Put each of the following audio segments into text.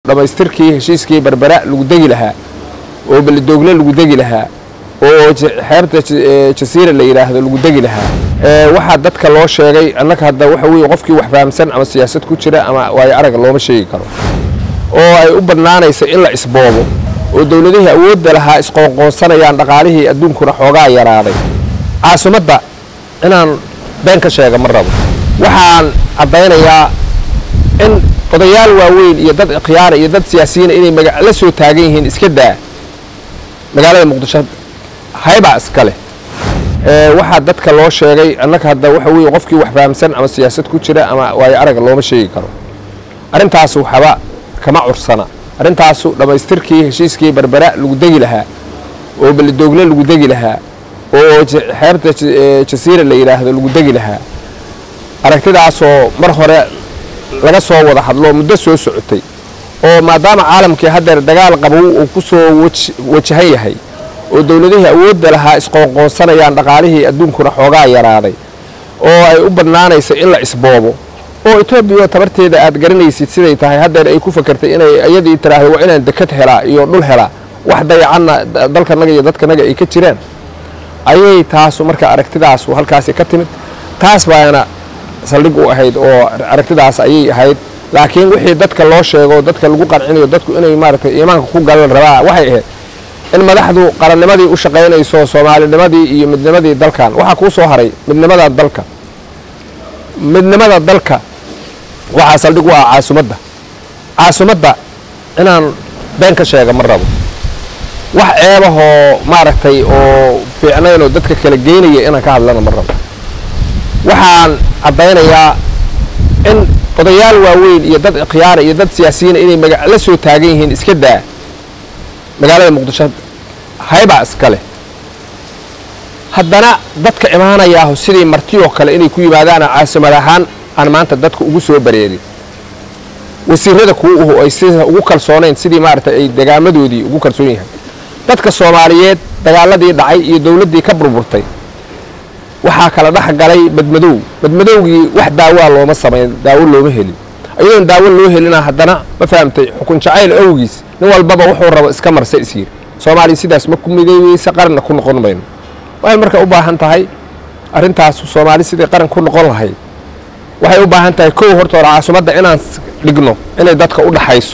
dhammaystirkii heshiiskii berbera lagu degi lahaa oo beledoogle lagu degi lahaa oo xeebta jasiira la yidhaahdo lagu degi lahaa waxaa dadka loo sheegay annaga hadda waxa weeye qofkii wax fahamsan ama siyaasad ku jira ama waayo araga looma sheegi karo oo ay u bannaanayso in la isboobo oo dowladihii awoodda lahaa isqoonqoonsanayaan dhaqaalihii adduunkuna xoogaa yaraaday caasimadda inaan been ka sheega ma rabo waxaan caddaynayaa in odayaal waaweyn iyo dad ikhyaara iyo dad siyaasiyiina inay la soo taagan yihiin iska daa magaalada muqdisho haybaa iska leh waxaa dadka loo sheegay annaga hadda waxa weeye qofkii wax fahamsan ama siyaasad ku jira ama waayo araga looma sheegi karo arrintaas waxba kama cursana arrintaasu dhammaystirkii heshiiskii berbera lagu degi lahaa oo beledoogle lagu degi lahaa oo xeebta jasiira la yidhaahdo lagu degi lahaa aragtidaasoo mar hore laga soo wada hadlo muddo soo socotay oo maadaama caalamkii haddeer dagaal qabow uu ku soo wajahan yahay oo dowladihii awoodda lahaa isqoonqoonsanayaan dhaqaalihii adduunkuna xoogaa yaraaday oo ay u bannaanayso in la isboobo oo etoobiya tabarteeda aad garanaysid siday tahay haddeer ay ku fakertay inay iyadii tiraahdo waa inaan dekad helaa iyo dhul helaa wax dayacanna dalkanaga iyo dadkanaga ay ka jiraan ayay taasu marka aragtidaasu halkaasi ka timid taas baana saldhig u ahayd oo aragtidaas ayay ahayd laakiin wixii dadka loo sheego dadka lagu qancinayo dadku inay maaragtay iimaanka ku galan rabaa waxay ahayd in madaxdu qarannimadii u shaqaynayso soomaalinimadii iyo midnimadii dalkan waxaa kuu soo haray midnimada dalka midnimada dalka waxaa saldhig u ah caasimadda caasimadda inaan been ka sheega ma rabo wax ceebahoo maaragtay oo fiicnayn oo dadka kala geynaya inaan ka hadlana ma rabo waxaan caddaynayaa in odayaal waaweyn iyo dad ikhyaara iyo dad siyaasiyiina inay la soo taagan yihiin iska daa magaalada muqdisho haybaa iska leh haddana dadka imaanayaahu sidii martiyoo kale inay ku yimaadaan caasimad ahaan aan maanta dadka ugu soo bareerin wasiirada kuwa uhu ay sida ugu kalsoonayn sidii maaragtay ay degaamadoodii ugu kalsoon yahay dadka soomaaliyeed dagaaladii dhacay iyo dowladdii ka burburtay waxaa kala dhex galay badmadow badmadowgii wax daawaa looma samayn daawo looma helin iyadoon daawo loo helina haddana ma fahamtay xukun jacayl awgiis nin walbaba wuxuu rabo iska marsa isyir soomaaliya sidaas ma ku midayweyse qaranna ku noqon mayno waxay marka u baahan tahay arrintaas soomaali sidii qaran ku noqon lahayd waxay u baahan tahay kow hortoora caasimadda inaan dhigno inay dadka u dhaxayso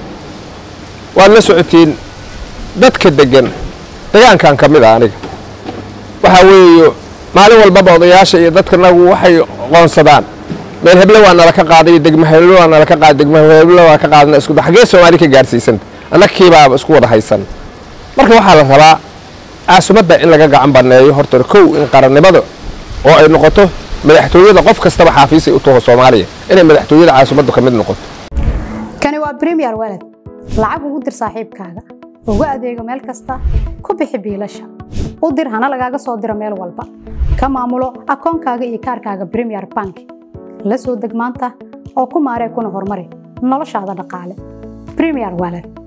waad la socotiin dadka deggan degaankan ka mid a aniga waxaa weeye maalin walbaba odayaasha iyo dadkanagu waxay qoonsadaan meel heble waa nala ka qaaday degma heble waa nala ka qaaday degma heble waa ka qaadana isku xaggee soomaali ka gaarsiisanta annagkiibaaba isku wada haysan marka waxaa la rabaa caasimadda in laga gacan baneeyo horta kow in qarannimada oo ay noqoto madaxtooyada qof kastaba xaafiisay u taho soomaaliya inay madaxtooyada caasimaddu ka mid noqoto kani waa bremiyer walad lacag ugu dir saaxiibkaaga ugu adeego meel kasta ku bixi biilasha u dir hana lagaaga soo diro meel walba ka maamulo akoonkaaga iyo kaarkaaga bremiyer bank la soo deg maanta oo ku maaree kuna horumari noloshaada dhaqaale bremiyer walad